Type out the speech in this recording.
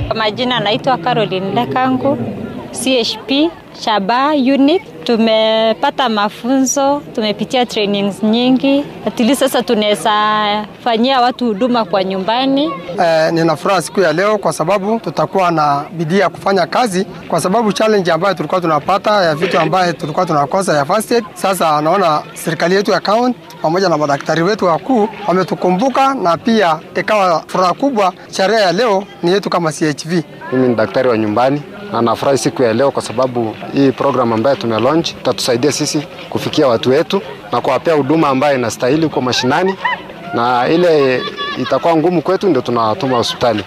Kwa majina naitwa Caroline Lekangu, CHP Shaba unit. Tumepata mafunzo, tumepitia trainings nyingi, atili sasa tunaweza fanyia watu huduma kwa nyumbani. Eh, nina furaha siku ya leo kwa sababu tutakuwa na bidii ya kufanya kazi, kwa sababu challenge ambayo tulikuwa tunapata ya vitu ambayo tulikuwa tunakosa ya first aid, sasa naona serikali yetu ya county pamoja na madaktari wetu wakuu wametukumbuka, na pia ikawa furaha kubwa. Sherehe ya leo ni yetu kama CHV. Mimi ni daktari wa nyumbani na nafurahi siku ya leo kwa sababu hii program ambayo tume launch itatusaidia sisi kufikia watu wetu na kuwapea huduma ambayo inastahili huko mashinani, na ile itakuwa ngumu kwetu ndio tunawatuma hospitali.